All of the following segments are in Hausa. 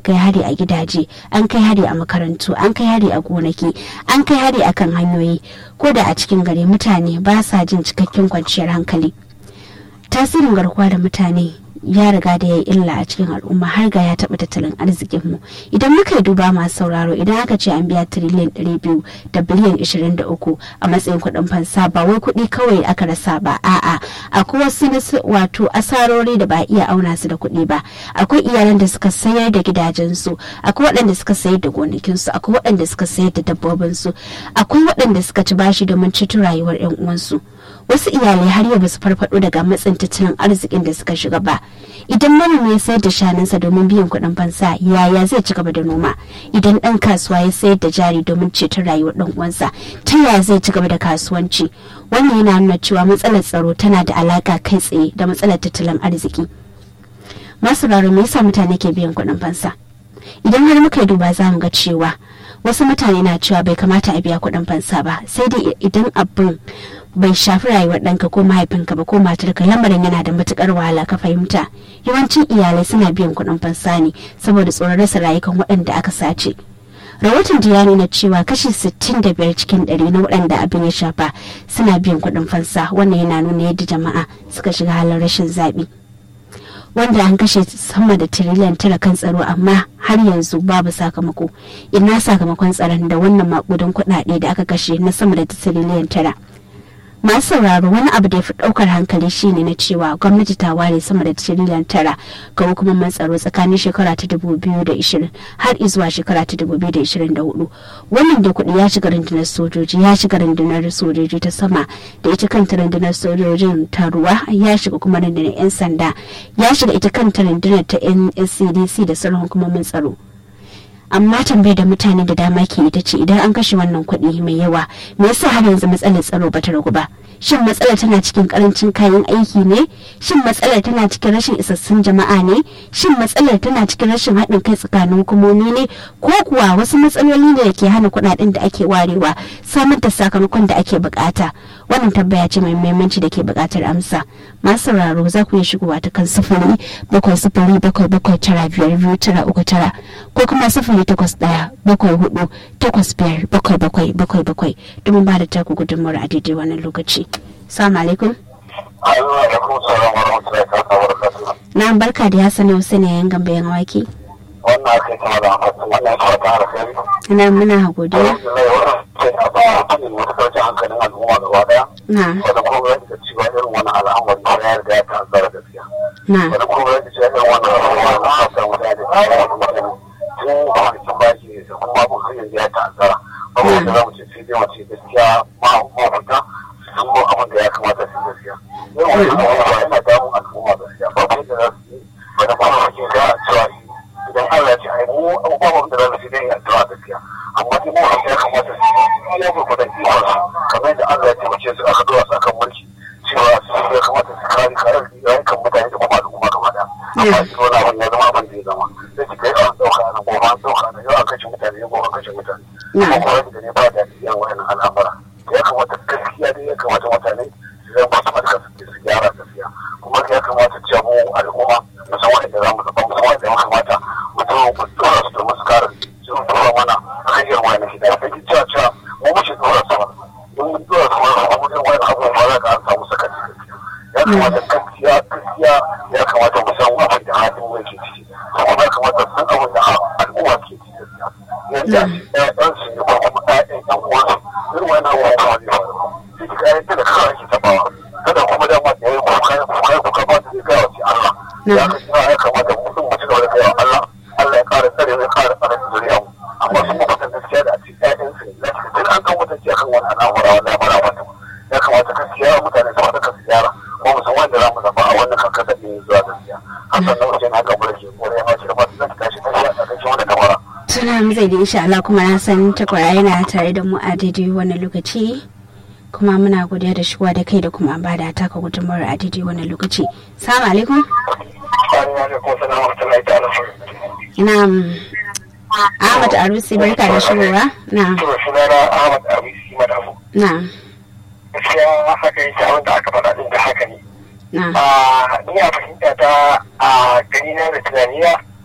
kai hari a gidaje an kai hari a makarantu an kai hari a gonaki an kai hari akan hanyoyi ko da a cikin gari mutane ba sa jin cikakken kwanciyar hankali tasirin garkuwa da mutane ya riga da ya yi illa a cikin al'umma har ga ya taɓa tattalin arzikinmu idan muka yi duba masu sauraro idan aka ce an biya tiriliyan ɗari biyu da biliyan ishirin da uku a matsayin kuɗin fansa ba wai kuɗi kawai aka rasa ba a'a akwai wasu wato asarori da ba a iya auna su da kuɗi ba akwai iyalan da suka sayar da gidajensu akwai waɗanda suka sayar da gonakinsu akwai waɗanda suka sayar da dabbobinsu akwai waɗanda suka ci bashi domin ceto rayuwar 'yan uwansu wasu iyalai har yau basu farfado daga matsin tattalin arzikin da suka shiga ba idan manomi ya sayar da shanunsa domin biyan kuɗin fansa yaya zai ci gaba da noma idan ɗan kasuwa ya sayar da jari domin ceton rayuwar ɗan uwansa ta yaya zai ci gaba da kasuwanci wannan yana nuna cewa matsalar tsaro tana da alaka kai tsaye da matsalar tattalin arziki masu raro me yasa mutane ke biyan kuɗin fansa idan har muka yi duba za mu ga cewa wasu mutane na cewa bai kamata a biya kuɗin fansa ba sai dai idan abin bai shafi rayuwar ɗanka ko mahaifinka ba ko matarka lamarin yana da matukar wahala ka fahimta yawancin iyalai suna biyan kuɗin fansa ne saboda tsoron rasa rayukan waɗanda aka sace rahoton da ya nuna cewa kashi 65 cikin ɗari na waɗanda abin ya shafa suna biyan kuɗin fansa wannan yana nuna yadda jama'a suka shiga halin rashin zaɓi wanda an kashe sama da tiriliyan tara kan tsaro amma har yanzu babu sakamako ina sakamakon tsaron da wannan makudan kuɗaɗe da aka kashe na sama da tiriliyan tara masu sauraro wani abu da ya fi ɗaukar hankali shine na cewa gwamnati ta ware sama da tiriliyan tara ga hukumomin tsaro tsakanin shekara ta dubu biyu da ishirin har izuwa shekara ta dubu biyu da ishirin da hudu wannan da kuɗi ya shiga rundunar sojoji ya shiga rundunar sojoji ta sama da ita kanta rundunar sojojin ta ruwa ya shiga kuma rundunar 'yan sanda ya shiga ita kanta rundunar ta nscdc da sauran hukumomin tsaro amma tambayar da mutane da dama ke ita ce idan an kashe wannan kuɗi mai yawa me yasa har yanzu matsalar tsaro bata ragu ba shin matsalar tana cikin karancin kayan aiki ne shin matsalar tana cikin rashin isassun jama'a ne shin matsalar tana cikin rashin haɗin kai tsakanin hukumomi ne ko kuwa wasu matsaloli ne da ke hana kuɗaɗen da ake warewa samar da sakamakon da ake bukata wannan tambaya ce mai muhimmanci da ke buƙatar amsa masu sauraro za ku iya shigowa ta kan sifili bakwai sifili bakwai bakwai tara biyar biyu tara uku tara ko kuma sifili takwas ɗaya bakwai hudu takwas biyar bakwai bakwai bakwai bakwai domin ba da taku gudunmawar a daidai wannan lokaci. Salamu alaikum. Na barka da Hassan Hussein yayin gamba yan wake. Wannan aka yi kama da amfani wannan ya fata alkhairi. Ina muna godiya. hankalin al'umma gaba daya. Na. Wanda kuma ya da cewa irin wani al'amari ya riga ya ta'azzara gaskiya. Na. Wanda kuma ya da cewa irin wani al'amari na fasa mutane da cewa wani mutane tun kwanakin baki ne da kuma abin hanyar da ya ta'azzara. Ba wanda za mu ce sai dai mace gaskiya ma mafita sun mu abin da ya kamata su gaskiya. Irin wani al'amari yana damun al'umma gaskiya. Ba kai da za su yi wani kuma ake da cewa idan Allah ya ce ai mu abubuwan da za su yi dai addu'a gaskiya. amma dai mu ya kamata su yi ya gurgudan ikon su kamar da Allah ya taimake su aka dora su akan mulki cewa su ya kamata su kare kare rayukan mutane da kuma al'umma gaba daya amma shi wani abin ya zama abin da ya zama sai ki kai an dauka nan gobe an dauka nan yau an kashe mutane yau gobe an kashe mutane kuma kuma da ne ba da yan wayannan al'amura ya kamata gaskiya dai ya kamata mutane su zama masu madaka su gyara gaskiya kuma ya kamata cewa mu al'umma musamman da za mu zaba musamman da ya kamata mutum mu dora su domin su kare sun tura mana hanyar wani gida da ke cewa cewa mu muke dora sama don mun dora sama da abubuwan wani abubuwa za ka an samu sakaci ya kamata gaskiya gaskiya ya kamata mu san abin da halin mu yake ciki kuma ya kamata san abin da al'umma ke ciki gaskiya yadda ɗan su ne ko kuma ɗayan ɗan uwansu irin wani abubuwa ba zai faru sai ki kayan da kawai ake tabawa kada kuma dama da ya yi kuka kuka kuka ba ta zai gaya wa Allah ya kamata mu sun mu ci gaba da gaya wa Allah Allah ya kara tsare ya kara tsare zuriya mu amma sun mu fatan gaskiya da a cikin ƴaƴan su ne duk an kan mutunci akan wani al'amura wallahi mara mata ya kamata gaskiya mutane su fata su gyara ko mu san wanda za mu zaba a wannan kankasa ɗin zuwa gaskiya hasan nan wajen haka mu rage ko ya mace da masu zaki tashi tashi a ƙarshen wani kamara. Tuna mu zai da insha Allah kuma na san takwara yana tare da mu a daidai wannan lokaci. kuma muna godiya da shigowa da kai da kuma ba da taka gudunmawar a daidai wannan lokaci. Salamu alaikum. Na'am. Ahmad Arusi barka da shigowa. Na'am. To sunana Ahmad Arusi Madafu. Na'am. Gaskiya haka yake abin da aka faɗa din da haka ne. Na'am. A ni a fahimta ta a gani na da tunaniya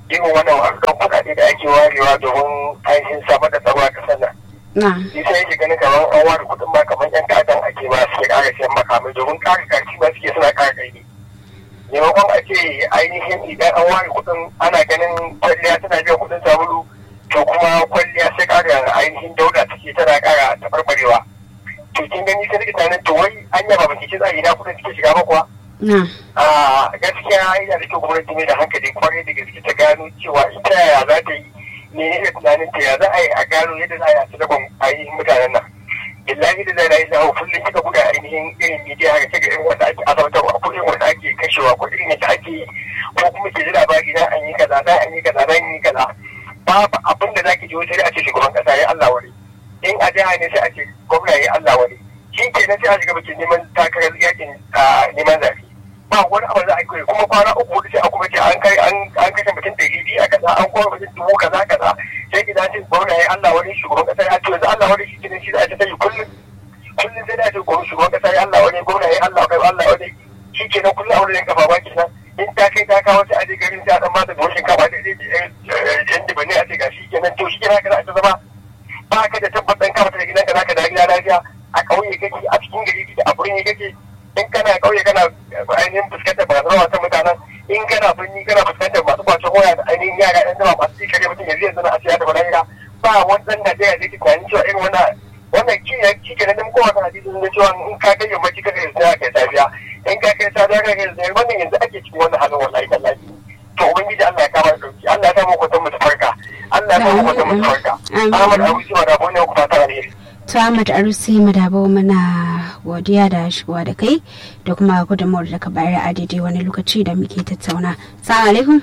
irin wannan wasan kuɗaɗe da ake warewa domin ainihin samar da tsaro a ƙasar nan. na Shi sai yake ganin kamar an ware kuɗin ma kamar ƴan ta'addan ake ba suke ƙara siyan makamai domin ƙara ƙarfi ba suke suna ƙara ƙarfi. Maimakon a ce ainihin idan an ware kuɗin ana ganin kwalliya tana biyan kuɗin sabulu to kuma kwalliya sai ƙara ainihin dauda take tana ƙara taɓarɓarewa. To kin gani sai rike tunanin to wai an yaba baki ci tsari na kuɗin suke shiga ba kuwa. na a gaskiya yana da kyau gwamnati mai da hankali kwarai da gaske ta gano cewa ita yaya za ta yi menene tunanin ta ya za a yi a gano yadda za a yi a cikin ainihin mutanen nan billahi da zai rayu zawo kullum kika buga ainihin irin midiya haka kika irin wanda ake azabtarwa ko irin wanda ake kashewa ko irin yadda ake yi ko kuma ke ji labari na an yi kaza na an yi kaza na an yi kaza babu abin da zaki ji wata sai a ce shugaban kasa ya Allah wani in a jiha ne sai a ce gwamna ya Allah wani shi ke nan sai a shiga bikin neman takarar yakin neman zafi ba wani abu za a kai kuma kwana uku hudu sai a kuma ce an kai an kashe mutum ɗari biyu a kaza an kuma mutum dubu kaza kaza sai ki dace gwamna ya Allah wani shugaban kasa ya ce yanzu Allah wani shi kenan shi da ake tayi kullum kullum sai da ce gwamna shugaban kasa ya Allah wani gwamna ya Allah kai Allah wani shi kenan kullum a wurin kafa ba kenan in ta kai ta kawo sai a je garin sai a dan ba da buhun shinkafa da zai yan dibane a ce ga shi kenan to shi kenan kana ta zama ba ka da tabbatan ka fita da gidanka zaka da gida lafiya a ƙauye kake a cikin gari kake a birni kake in kana kauye kana ainihin fuskantar barazana ta mutanen in kana birni kana fuskantar masu kwacin waya da ainihin yara ɗan zama masu cikare mutum yanzu yanzu na a siya da bala'ira ba wani ɗan Najeriya da ke tunanin cewa irin wannan wannan ki ya ki kenan dan kowa kana hadisin da cewa in ka kai yammaci ka kai sai kai safiya in ka kai safiya ka kai sai wannan yanzu ake cikin wannan halin wallahi tallahi to ubangiji Allah ya kama dauki Allah ya sa mu kwatan mu farka Allah ya sa mu kwatan mu farka Ahmad Abu Sima da Bonya ku fata alheri Ahmad Arusi Madabo muna godiya da shigowa da kai da kuma gudunmawar da ka bayar a daidai wani lokaci da muke tattauna. Salamu alaikum.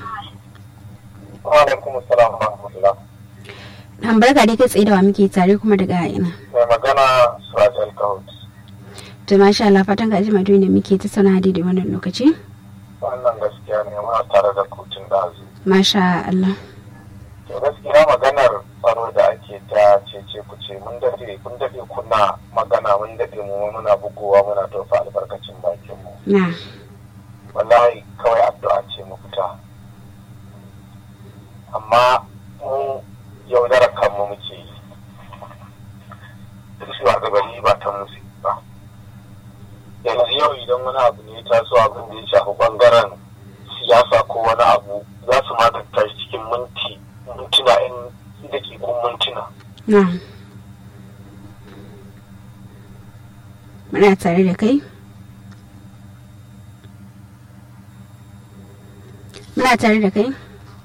Wa alaikum assalam wa rahmatullah. An barka dai kai tsaye da wa muke tare kuma daga ina. Mai magana Suraj Alkahut. To masha Allah fatan ka ji madu da muke tattauna a daidai wannan lokaci. Wannan gaskiya ne muna tare da kotun ɗazu. Masha Allah. To gaskiya maganar tsaro da ake ta cece ku ce mun dade kun dade kuna magana mun dade mu muna bugowa muna tofa albarkacin bakin mu. Na. Wallahi kawai addu'a ce mu fita. Amma mu yaudarar kanmu muke yi. Duk shugabanni ba ta musu ba. Yanzu yau idan wani abu ne ya taso abin da ya shafi bangaren siyasa ko wani abu za su maganta shi cikin minti mintuna in dakikun mintuna. Na. Muna tare da kai? Muna tare da kai?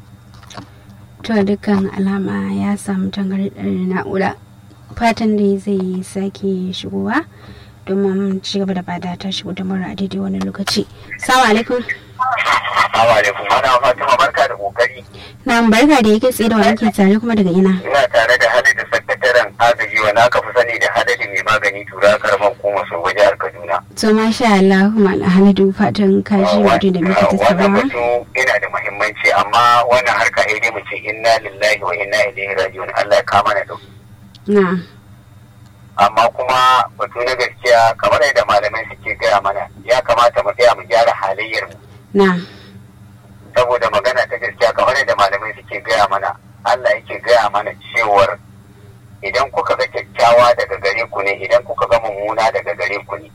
To dukkan alama ya samu tangarɗar na'ura. Fatan da zai sake shigowa domin ci gaba da bada ta shigo da mura a daidai wani lokaci. Salamu alaikum. Assalamu alaikum. Ana Fatima barka da kokari. Na barka da yake tsaye da wani ke tare kuma daga ina. Ina tare da hadin sakataren agaji wanda aka fi sani da hadari mai magani tura karamar kuma su jihar Kaduna. To masha Allah kuma alhamdu fatan kaji wato da muke Wannan tattaunawa. batu yana da muhimmanci amma wannan harka sai dai mu ce inna lillahi wa inna ilaihi raji'un Allah ya kama na dauki. Na. Amma kuma batu na gaskiya kamar yadda malamai suke gaya mana ya kamata mu tsaya mu gyara halayyar mu. Na. saboda magana ta gaskiya kamar yadda malamai suke gaya mana Allah yake gaya mana cewar idan kuka ga kyakkyawa daga gare ku ne idan kuka ga mummuna daga gare ku ne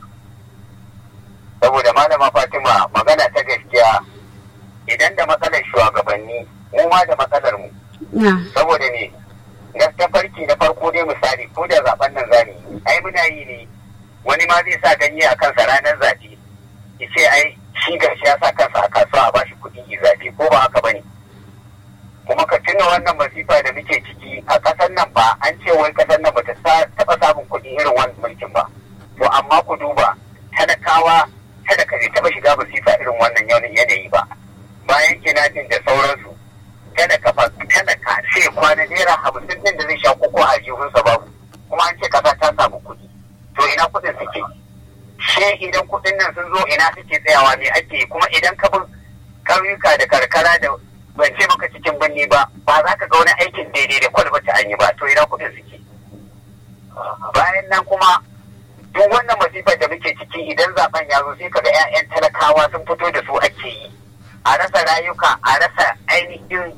saboda malama Fatima magana ta gaskiya idan da matsalar shugabanni mu ma da matsalar mu Na. saboda ne na tafarki na farko dai misali ko da zaben nan zani ai muna yi ne wani ma zai sa ganye a kansa ranar zaɓe ya ce ai shi gashi ya sa kansa a kasuwa a bashi kuɗi yi zaɓe ko ba haka bane kuma ka tuna wannan masifa da muke ciki a ƙasar nan ba an ce wai ƙasar nan bata taɓa samun kuɗi irin wannan mulkin ba to amma ku duba talakawa talaka bai taɓa shiga masifa irin wannan yanayi ba bayan kinajin da sauransu talaka fa talaka sai kwana naira hamsin din da zai sha koko a jihunsa babu kuma an ce kasa ta samu kuɗi to ina kuɗin suke she idan kuɗin nan sun zo ina suke tsayawa ne ake kuma idan ka bin ƙauyuka da karkara da ban ce maka cikin birni ba ba za ka ga wani aikin daidai da kwalbata an yi ba to ina kuɗin suke bayan nan kuma duk wannan masifar da muke ciki idan zaben ya zo sai ka ga 'ya'yan talakawa sun fito da su ake yi a rasa rayuka a rasa ainihin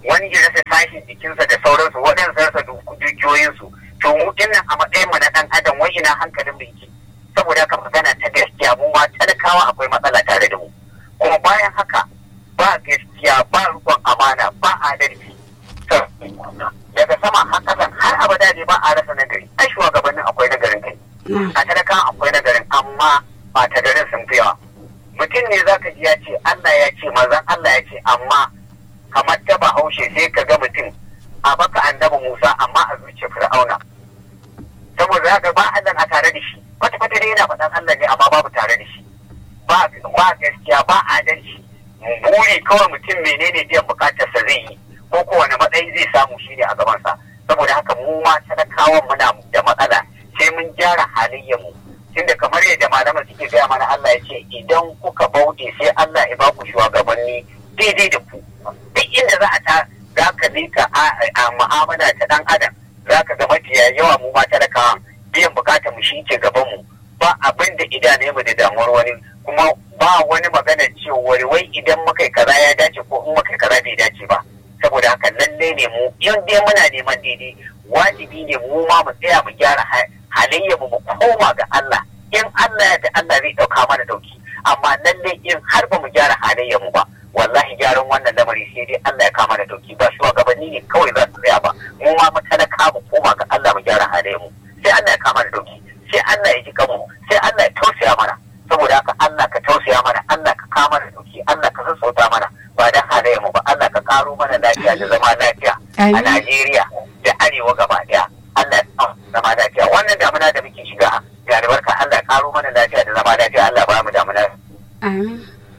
wani ya rasa tashin jikinsa da sauransu waɗansu rasa dukiyoyinsu to mu dinnan a matsayin mu na ɗan adam wai ina hankalin mu yake saboda haka magana ta gaskiya mu ma talakawa akwai matsala tare da mu kuma bayan haka ba gaskiya ba rikon amana ba adalci daga sama har ƙasa har abada ne ba a rasa nagari ai shugabannin akwai nagarin kai a talaka akwai nagarin amma ba ta garin sun fi yawa mutum ne zaka ji ya ce Allah ya ce manzon Allah ya ce amma kamar ta bahaushe sai ka ga mutum a baka annabi Musa amma a zuciya Fir'auna saboda zaka ba Allah a tare da shi kwata kwata dai yana faɗan Allah ne amma babu tare da shi ba ba gaskiya ba adalci buri kawai mutum menene biyan bukatarsa zai yi ko kowane matsayi zai samu shi ne a gabansa saboda haka mu ma talakawan muna da matsala sai mun gyara halayyar mu tunda kamar yadda malaman suke gaya mana Allah ya ce idan kuka bauɗe sai Allah ya baku shugabanni daidai da ku duk inda za a ta za ka lika a mu'amala ta dan adam za ka ga mafiya yawa mu ma talakawa biyan bukatar mu shi ke gaban mu ba abin da idane mu da damuwar wani kuma ba wani magana cewa wai idan muka kaza ya dace ko in muka kaza bai dace ba saboda haka lalle ne mu in dai muna neman daidai wajibi ne mu ma mu tsaya mu gyara halayya mu koma ga Allah in Allah ya da Allah zai dauka mana dauki amma lalle in har ba mu gyara halayya mu ba wallahi gyaran wannan lamari sai dai Allah ya kama da dauki ba shugabanni ne kawai za su tsaya ba mu ma mu talaka mu koma ga Allah mu gyara halayya mu sai Allah ya kama da dauki sai Allah ya ji kanmu sai Allah ya tausaya mana saboda haka Allah ka tausaya mana Allah ka kama da dauki Allah ka sassauta mana ba da halayya mu ba Allah ka karo mana lafiya da zama lafiya a Najeriya da arewa gaba daya Allah ya zama lafiya wannan damuna da muke shiga ga albarka Allah ya karo mana lafiya da zama lafiya Allah ba mu damuna amin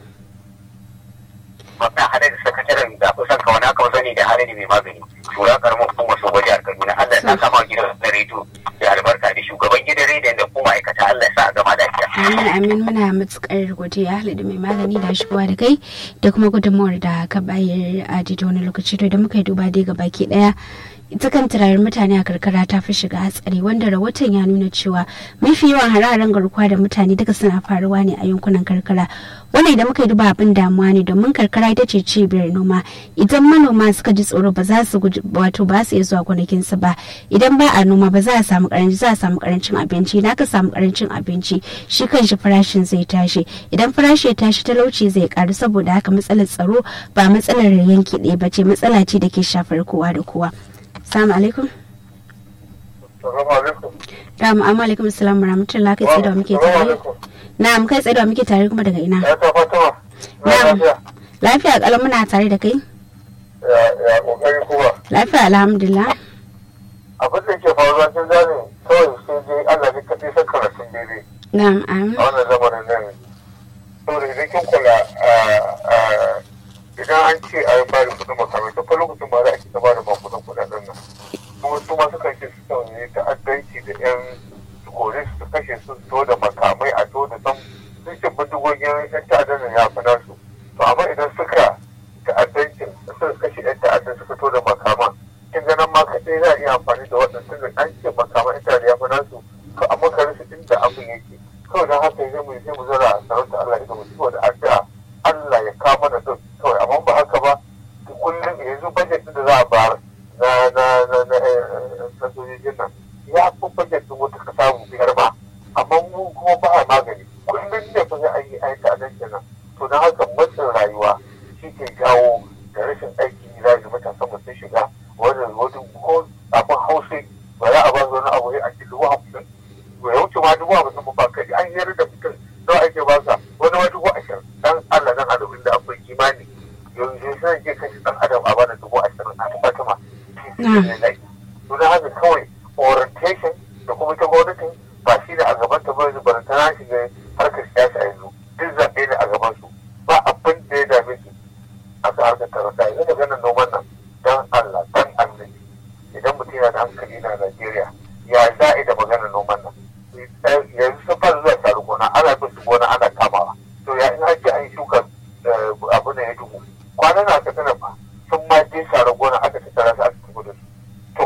wannan hadari sakataren da kusan ka wani aka sani da hadari mai magani shura karamin kuma so gwaji a Kaduna Allah ya kama gidan da rediyo da albarka da shugaban gidan rediyon da kuma aikata Allah ya sa a gama lafiya amin amin muna matukar godiya da mai magani da shigowa da kai da kuma gudunmawar da ka bayar a daidai wani lokaci to da muka yi duba dai ga baki daya ita kan turaren mutane a karkara ta fi shiga hatsari wanda rahoton ya nuna cewa mafi yawan hararen garkuwa da mutane duka suna faruwa ne a yankunan karkara wannan idan muka yi duba abin damuwa ne domin karkara ita ce cibiyar noma idan manoma suka ji tsoro ba za su wato ba su iya zuwa gonakinsu ba idan ba a noma ba za a samu karanci za a samu karancin abinci idan aka samu karancin abinci shi kanshi farashin zai tashi idan farashi ya tashi talauci zai karu saboda haka matsalar tsaro ba matsalar yanki ɗaya ba ce matsala ce da ke shafar kowa da kowa Assalamu alaikum. Assalamu alaikum. Assalamu alaikum. rahmatullah kai tsaye da muke tare. Na'am kai tsaye da muke tare kuma daga ina. Na'am. Lafiya kalau muna tare da kai. Ya kokari kuma. Lafiya alhamdulillah. Abin da ke faruwa sun gane kawai sai dai Allah ne kaɗai san karatun daidai. Na'am amin. A wannan zamanin nan. Saboda idan kin kula idan an ce a yi bada kudin makamai ta fa lokacin ba za a ta bada makudan kudaden nan kuma su ma suka ce su ne ta'addanci da yan kore su kashe su to da makamai a to da san sun ce bindigogin yan ta'addan nan ya fi nasu to amma idan suka ta'addancin suka kashe yan ta'addan suka to da makaman kin ganin ma kaɗai za a iya amfani da waɗansu da an ce makaman yan ta'addan ya fi nasu to amma ka rasa inda abin yake kawai don haka zai mu sai mu zara a sarauta Allah ita mu ci da addu'a Allah ya kama da duk kawai amma ba haka ba kullum yanzu bajet da za a bayar na na na na na sojojin nan ya fi bajet din wata kasa mu biyar ba amma mu kuma ba a magani kullum ne fa sai an yi aiki a nan kenan to don haka matsin rayuwa shi ke jawo da rashin aiki za ga matasan mu sun shiga wannan wani ko abin hausa ba za a ba wani abu a cikin dubu hamsin ya wuce ma dubu hamsin ba kai an yi da mutum nawa ake ba sa wani ma dubu ashirin dan Allah dan adabin da akwai imani yanzu sai ke kashe dan adam a bada dubu ashirin a fatima to da haka kawai orientation da kuma ta gwamnatin ba shi ne a gaban ta bai zubar ta shiga harkar siyasa yanzu duk zaɓe ne a gaban su ba abin da ya dame su a kan harkar tarasa yanzu da ganin noman nan dan Allah dan Allah idan mutum yana da hankali na Najeriya ya za'i da maganar noman nan yanzu sun fara zuwa taru gona ana bin su gona ana kamawa to ya in ake an shuka abu ne ya dubu kwanan na ka tana fa sun ma je share gona aka tattara su aka tafi da su to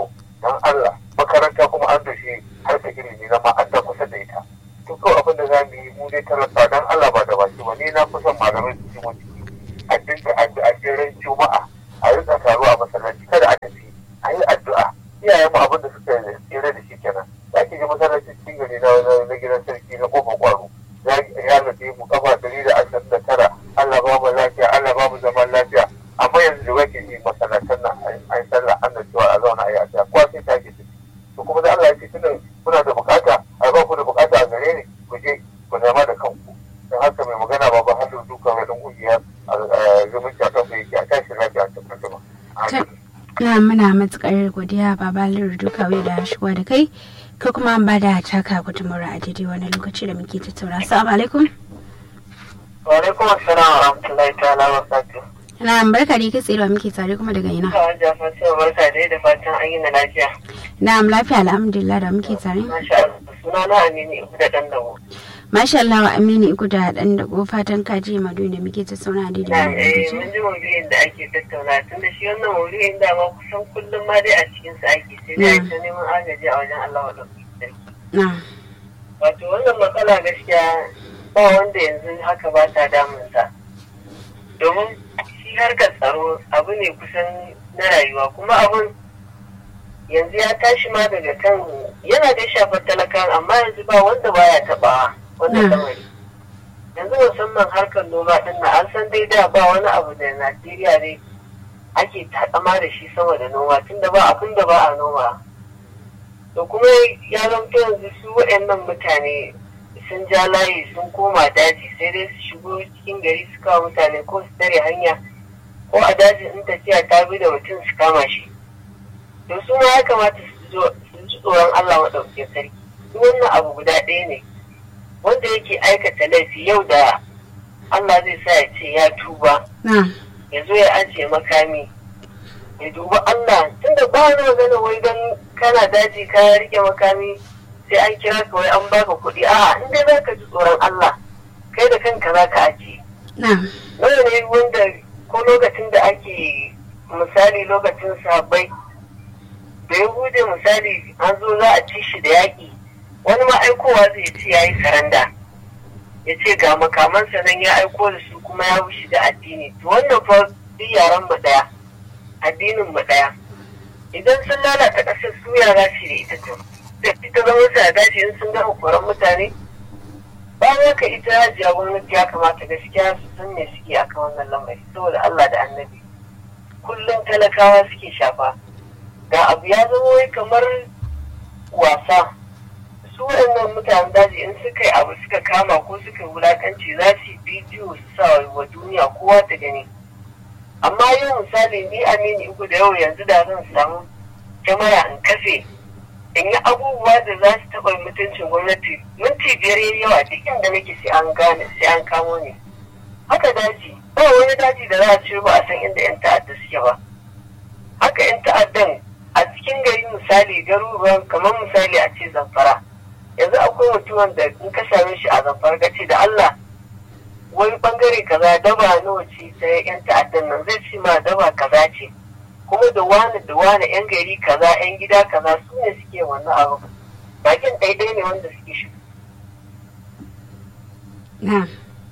iyayen mu abin da suka tsere da shi kenan za ki ji masallacin cikin gari na na gidan sarki na kofar kwaro ya nufi mu kafa dari da ashirin da tara Allah ba mu lafiya Allah ba mu zaman lafiya amma yanzu da wake yi masallacin nan an sallah an da cewa a zauna a yi a kowa sai ta ke to kuma da Allah ya ce tunan kuna da bukata a ba ku da bukata a gare ni ku je ku nema da kanku don haka mai magana ba ba hannun duka wani kungiya a zumunci a kan mai yake a tashi lafiya a cikin jama'a. na muna matukar godiya baba liru dukawe da shigowa da kai ka kuma ba da taka gudunmawar a daidai wani lokaci da muke tattauna assalamu alaikum wa alaikum assalam wa rahmatullahi ta'ala wa barakatuh na barka da kai tsaye muke tare kuma daga ina kawai jafa sai barka dai da fatan an yi na lafiya na lafiya alhamdulillah da muke tare masha Allah suna na amini ibu da dan dawo masha Allah wa amini iku da dan dago fatan kaji madu da muke tattauna a daidai na wani eh lokaci mun ji maudu'in da ake tattauna tun da shi wannan maudu'in da ma kusan kullum ma dai a cikin sa ake sai dai ta neman agaji a wajen Allah wa sarki na wato wannan matsala gaskiya ba wanda yanzu haka ba ta damunsa domin shi harkar tsaro abu ne kusan na rayuwa kuma abun yanzu ya tashi ma daga kan yana da shafar talakan amma yanzu ba wanda baya taɓawa wannan Mm. lamari yanzu musamman harkar noma din na an san dai da ba wani abu da najeriya ne ake takama da shi sama da noma tunda ba abin da ba a noma to kuma ya zamto yanzu su waɗannan mutane sun ja layi sun koma daji sai dai su shigo cikin gari su kawo mutane ko su tare hanya ko a daji in tafiya ta bi da mutum su kama shi to su ma ya kamata su zo su ji tsoron Allah maɗauke sarki duk wannan abu guda ɗaya ne wanda yake aikata laifi yau da Allah zai sa ya ce ya tuba na ya zo ya ajiye makami ya duba Allah tunda ba wani magana wai don kana daji ka rike makami sai an kira ka wai an baka kuɗi a'a in dai zaka ji tsoron Allah kai da kanka zaka ajiye na nawa ne wanda ko lokacin da ake misali lokacin sabai da ya hude misali an zo za a ci shi da yaƙi wani ma aikowa zai ce ya yi saranda ya ce ga makamansa nan ya aiko da su kuma ya wuce da addini to wannan fa duk yaran mu ɗaya addinin mu ɗaya idan sun lalata ƙasar su yara ce da ita to da ita zama su a daji in sun gama koran mutane bayan haka ita hajiya gwamnati ya kamata gaskiya su san me suke akan wannan lamari saboda Allah da annabi kullum talakawa suke shafa ga abu ya zama wai kamar wasa su waɗannan mutanen daji in suka yi abu suka kama ko suka yi wulakanci za su yi bidiyo su sa wa duniya kowa ta gani amma yau misali ni amini uku da yau yanzu da zan samu kyamara in kafe in yi abubuwa da za su taɓa mutuncin gwamnati minti biyar yayi yawa duk inda nake sai an gane sai an kamo ni haka daji ba wani daji da za a ce ba a san inda yan ta'adda suke ba haka yan ta'addan a cikin gari misali garuruwan kamar misali a ce zamfara yanzu akwai mutumin da in ka same shi a zamfara ka ce da Allah wani bangare kaza daba nawa ce ta yan ta'addan nan zai ce ma daba kaza ce kuma da wani da wani yan gari kaza yan gida kaza su ne suke wannan abu bakin daidai ne wanda suke shi na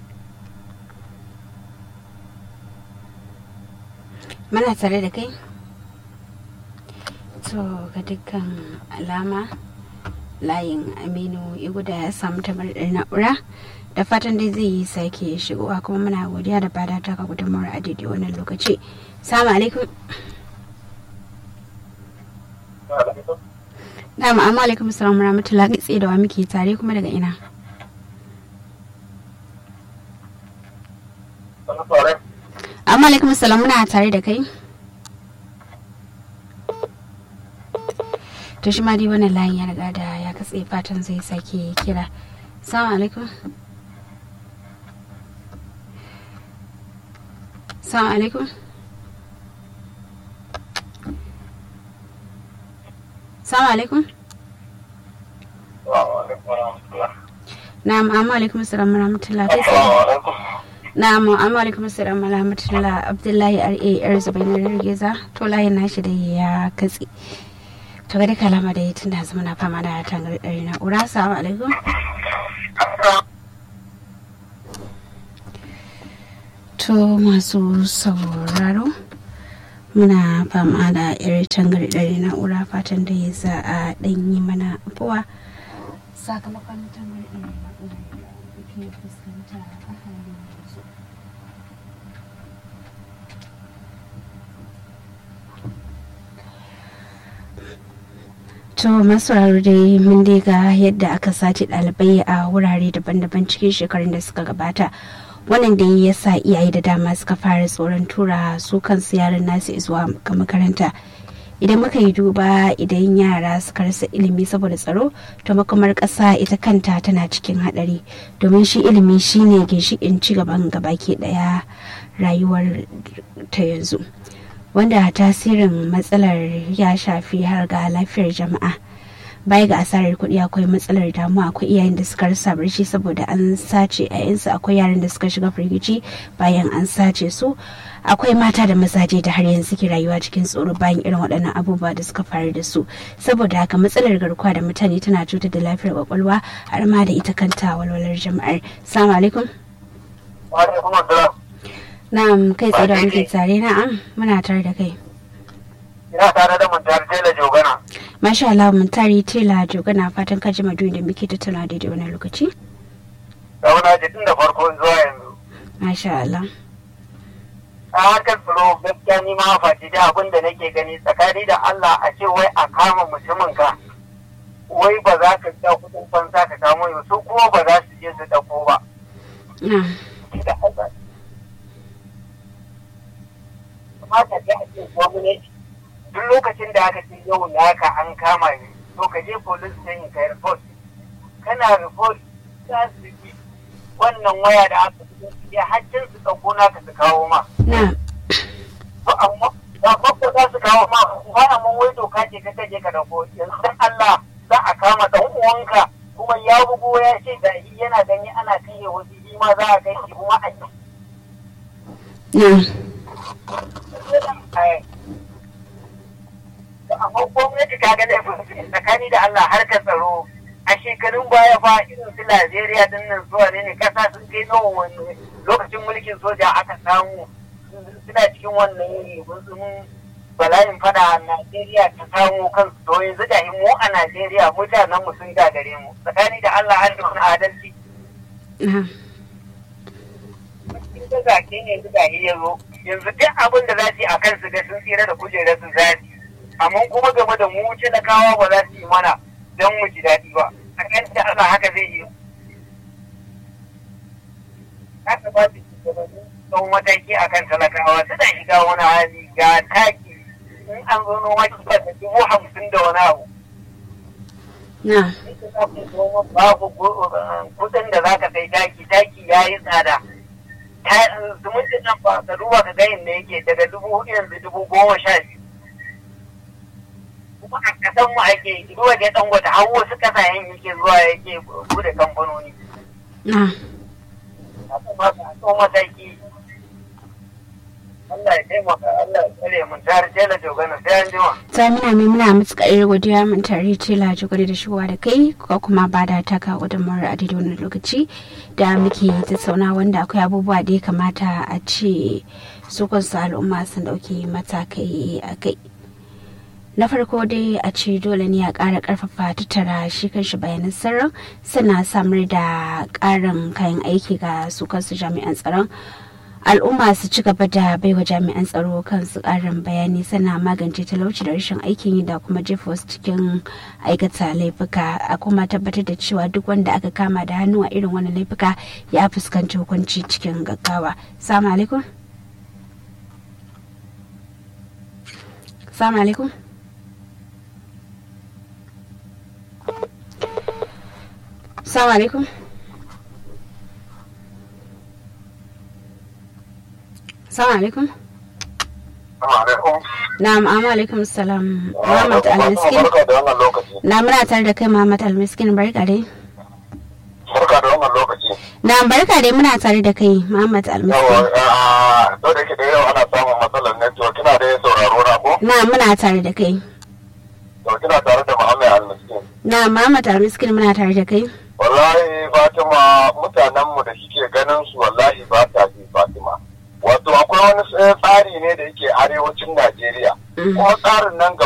muna tare da kai to ga dukkan alama layin aminu iguda ya samu tabarar na'ura da fatan dai zai yi sake shigowa kuma muna godiya da fata ta ka gudunmawar a daidai wannan lokaci salamu alaikum Na'am, amma alaikum salam rahmatullahi kai tsaye da wa muke tare kuma daga ina. Amma alaikum salam muna tare da kai. To shi ma dai wannan layin ya riga da ya katse fatan zai sake kira. Salamu alaikum. Salamu alaikum. Salamu alaikum. Na'am, amma alaikum salam rahmatullahi kai tsaye. Na'am, amma alaikum salam rahmatullahi Abdullahi R.A. yar Zubainar Girgiza to layin nashi da ya katse. To ga dai kalama da tun da zama na fama da tangar ɗari na'ura. Assalamu alaikum. To masu sauraro muna fama da irin tangarɗar na'ura fatan da ya za a ɗan yi mana abuwa sakamakon tangarɗar na'ura da ke fuskanta a halin yanzu To masu dai mun dai ga yadda aka sace ɗalibai a wurare daban-daban cikin shekarun da suka gabata. Wannan da ya sa iyaye da dama suka fara tsoron tura su kansu yaran nasu zuwa ga makaranta. Idan muka yi duba idan yara suka rasa ilimi saboda tsaro, to makamar ƙasa ita kanta tana cikin haɗari. Domin shi ilimi shine ginshiƙin ci gaban gabaki ɗaya rayuwar ta yanzu. wanda tasirin matsalar ya shafi har ga lafiyar jama'a baya ga asarar kuɗi akwai matsalar damuwa akwai iyayen da suka rasa barci saboda an sace yayansu akwai yaran da suka shiga firgici bayan an sace su akwai mata da mazaje da har yanzu ke rayuwa cikin tsoro bayan irin waɗannan abubuwa da suka faru da su saboda haka matsalar garkuwa da mutane tana cutar da lafiyar kwakwalwa har ma da ita kanta walwalar jama'ar salamu alaikum Na'am kai tsaye da muke tare na'am muna tare da kai. Ina tare da Muntari Tela Jogana. Masha Allah Muntari Tela Jogana fatan ka ji maduni da muke tattauna daidai wani lokaci. Dauna ji tun da farko zuwa yanzu. Masha Allah. A harkar tsaro gaskiya ni ma faci da abin da nake gani tsakani da Allah a ce wai a kama mutumin ka. Wai ba za ka ja kudin fansa ka kamo yau su kuma ba za su je su ɗauko ba. kamata da ake gwamnati duk lokacin da aka ce yau naka an kama ne to ka je police station ka report kana report za su yi wannan waya da aka fito su je haccin su ɗauko naka su kawo ma. To amma ba ko za su kawo ma ba amma wai doka ce ka je ka dauko yanzu dan Allah za a kama dan uwanka kuma ya bugo ya ce da yana gani ana kai wasu shi ma za a kai shi kuma a amma gwamnati ta ga laifin tsakani da Allah harkar tsaro a shekarun baya fa irin su Najeriya din nan zuwa ne ne kasa sun kai nawa wani lokacin mulkin soja aka samu suna cikin wannan gutsumin bala'in fada a Najeriya ta samu kansu to yanzu da mu a Najeriya mutanen mu sun gagare mu tsakani da Allah an wani adalci. da zake ne su gahi ya zo yanzu duk abin da za su yi a kan su ga sun tsira da kujerar su za su amma kuma game da mu talakawa ba za su yi mana don mu ji daɗi ba a kan da Allah haka zai yi haka ba su shugabanni don mataki a kan talakawa suna shiga wani hali ga taki in an zo noma kiba da dubu hamsin da wani abu babu kudin da za ka sai taki taki ya yi tsada zumuncin nan ba ka duba ka gayin da yake daga dubu hudu yanzu dubu goma sha biyu kuma a kasan mu ake duba da dan wata har wasu kasayen yake zuwa yake bude kamfanoni haka ma ka so mataki Allah ya taimaka Allah ya tsare mun tare tela jogana sai an jima ta muna mai muna matuƙar godiya mun tare tela jogana da shigowa da kai ko kuma ba da taka gudunmawar a daidai wannan lokaci da muke tattauna wanda akwai abubuwa da ya kamata a ce su kansu al'umma sun dauki matakai a kai na farko dai a ce dole ne a ƙara ƙarfafa tattara shi kanshi bayanan sirrin suna samar da ƙarin kayan aiki ga su kansu jami'an tsaron al'umma su ci gaba da baiwa jami'an tsaro kansu ƙarin bayani sana magance talauci da rashin aikin yi da kuma jefa wasu cikin aikata laifuka a kuma tabbatar da cewa duk wanda aka kama da hannu a irin wani laifuka ya fuskanci hukunci cikin gaggawa salamu alaikum salamu alaikum salamu alaikum salamu alaikum Na'am, amma alaikum salam. Muhammad Al-Miskin. Na muna tare da kai Muhammad Al-Miskin barka dai. Barka da wannan lokaci. Na barka dai muna tare da kai Muhammad Al-Miskin. Yawa, da ke da yau ana samun matsalar network kina da sauraro na ko? Na muna tare da kai. To kina tare da Muhammad Al-Miskin. Na Muhammad Al-Miskin muna tare da kai. Wallahi Fatima mutanenmu da kike ganin su wallahi ba ta bi Fatima. wato akwai wani tsari ne da yake arewacin najeriya kuma tsarin nan